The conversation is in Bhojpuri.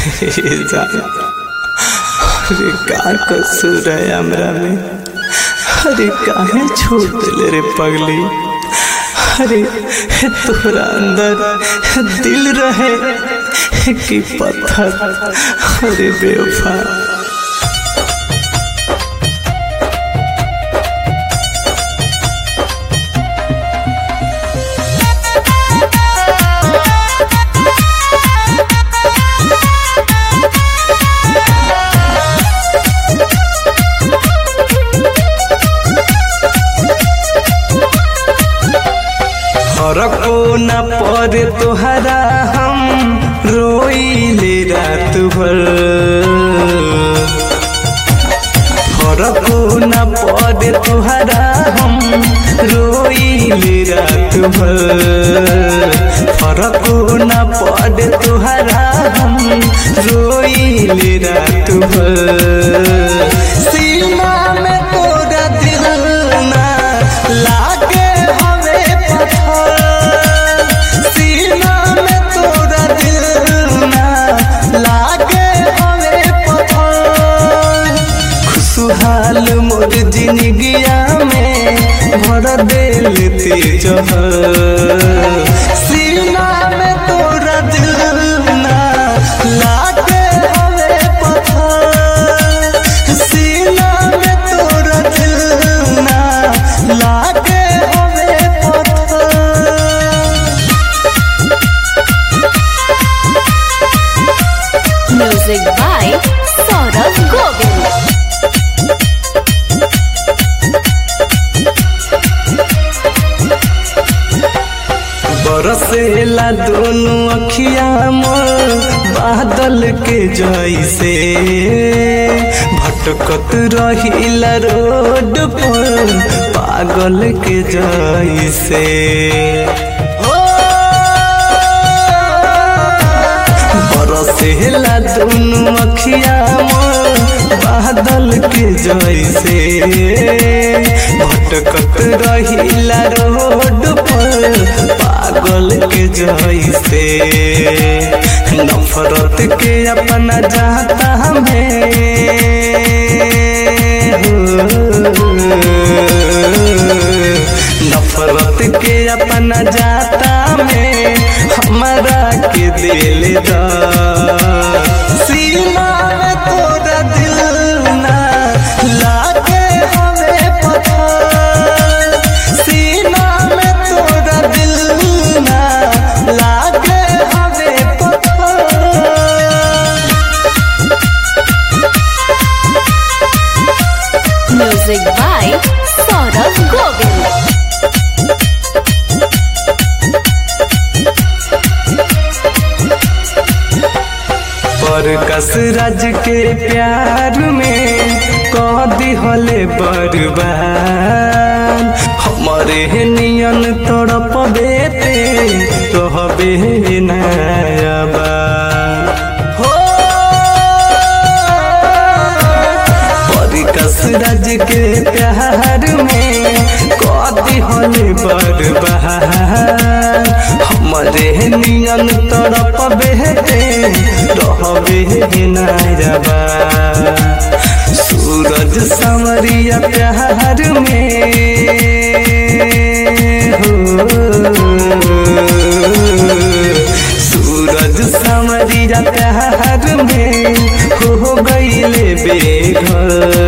अरे का कसूर है हमरा में अरे काहे छोड़ दिले रे पगली अरे तोरा अंदर दिल रहे कि पत्थर अरे बेवफा फरको न पड़े तोहरा हम रोइले रात भर फरको न पड़े तोहरा हम रोइले रात भर फरको न पड़े तोहरा हम रोइले रात भर सीना में तोरा दिल ना लागे हवे पत्थर सीना में तोरा दिल ना लागे हवे पत्थर खुशहाल मोर जिंदगिया में भर दिल तेज सीना में तोरा दिल ना लागे हवे पत्थर सीना में तोरा दिल ना लागे हवे पत्थर Music by Saurabh Govind. बरसेला दोनों अखिया मोर बादल के जैसे भटकत रहिला रोड पर पागल के जैसे हो बरसेला दोनों अखिया मोर बादल के जैसे भटकत रहिला रोड पर पागल के जैसे नफरत के अपना जाता हमें नफरत के अपना जाता में हमारा के दिल दा सीमा में तोरा दिल ना लागे हवे पत्थर सीना में तोरा दिल ना लागे हवे पत्थर Music by Saurabh Govind. पर कसरज के प्यार में कह दिहले बर्बाद हमारे नियन तड़प बेते रहबे नयाबा हो पर कसरज के प्यार में कह दिहले बर्बाद हमारे नियन तड़प बेते रहबे नायबा सूरज समरिया प्यार में हो सूरज समरिया प्यार में हो गईले बेघर